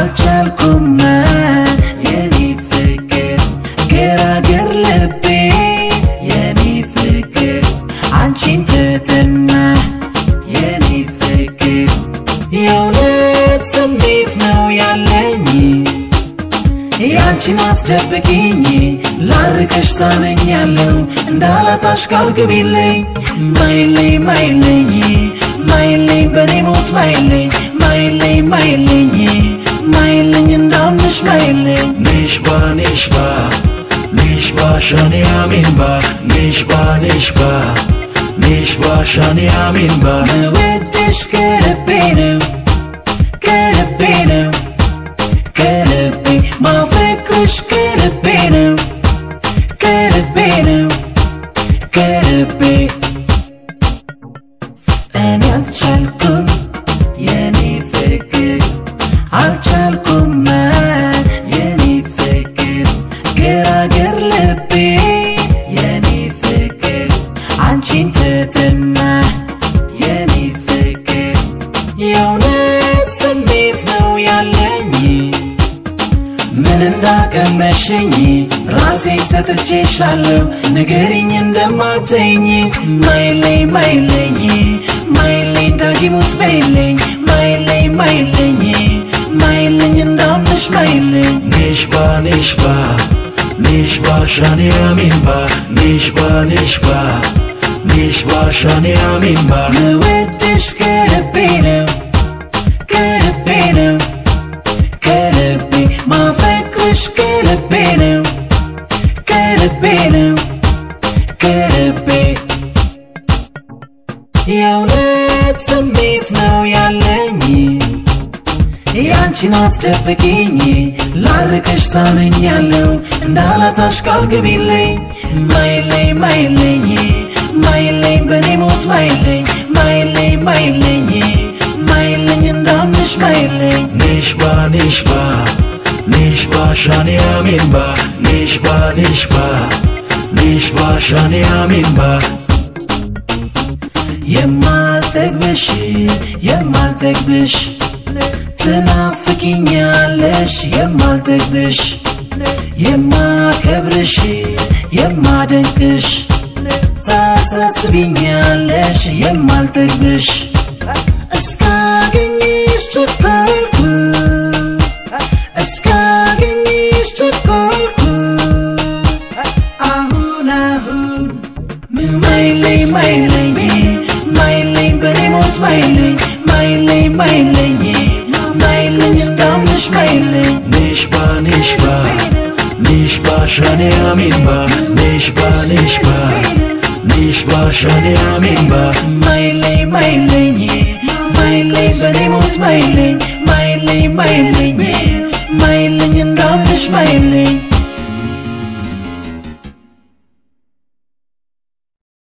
አልቻልኩም የኔ ፍቅር ገራገር ልቤ የኔ ፍቅር አንቺን ትትና የኔ ፍቅር የእውነት ስሜት ነው ያለኝ ያንቺን አትደብቂኝ ላርቅሽ ታመኛለሁ እንዳላጣሽ ቃል ግቢልኝ ማይለኝ ማይለኝ ማይለኝ በኔ ሞት ማይለኝ ማይለኝ ማይለኝ ማይለኝ እንዳምንሽ ማይለኝ Nishba, nishba, nishba, shani aminba, nishba, nishba, nishba, shani aminba. መወድሽ ከልቤ ነው ከልቤ ነው ከልቤ ማፈቅርሽ ከልቤ ነው ከልቤ ነው ከልቤ እኔ አልቻልኩም የኔ ፍቅር አልቻልኩም የኔ ፍቅር ገራገር ልቤ የኔ ፍቅር አንቺን ትትና የኔ ፍቅር የእውነት ስሜት ነው ያለኝ ምን እንዳቀመሸኝ ራሴ ሰጥቼሻለሁ ንገሪኝ እንደማትኝ ማይለኝ ማይለኝ ማይለኝ ዳጊሙት በይለኝ ማይለኝ ማይለኝ ማይለኝ እንዳምንሽ ማይለኝ Nishba, nishba, nishba, shani aminba, nishba, nishba, nishba, shani aminba. መወድሽ ከልቤ ነው ከልቤ ነው ከልቤ ማፈቅርሽ ከልቤ ነው ከልቤ ነው ከልቤ የእውነት ስሜት ነው ያለኝ ያንቺን አትደብቂኝ ላርቅሽ ታመኛለሁ እንዳላታሽ ቃል ግቢልኝ ማይለኝ ማይለኝ ማይለኝ በኔ ሞት ማይለኝ ማይለኝ ማይለኝ ማይለኝ እንዳምንሽ ማይለኝ Nishba, nishba, nishba, shani aminba, nishba, nishba, nishba, shani aminba. የማልጠግብሽ የማልጠግብሽ ትናፍቂኛለሽ የማልጠግብሽ የማከብርሽ የማደንቅሽ ታሳስቢኛለሽ የማልጠግብሽ እስካገኝሽ ቸኮልኩ እስካገኝሽ ቸኮልኩ አሁን አሁን ማይለኝ ማይለኝ ማይለኝ በኔ ሞት ማይለኝ ማይለኝ ማይለኝ ማይለኝ እንዳምንሽ ማይለኝ Nishba, nishba, nishba, shani aminba, nishba, nishba, nishba, shani aminba. ማይለኝ ማይለኝ ማይለኝ በኔ ሞት ማይለኝ ማይለኝ ማይለኝ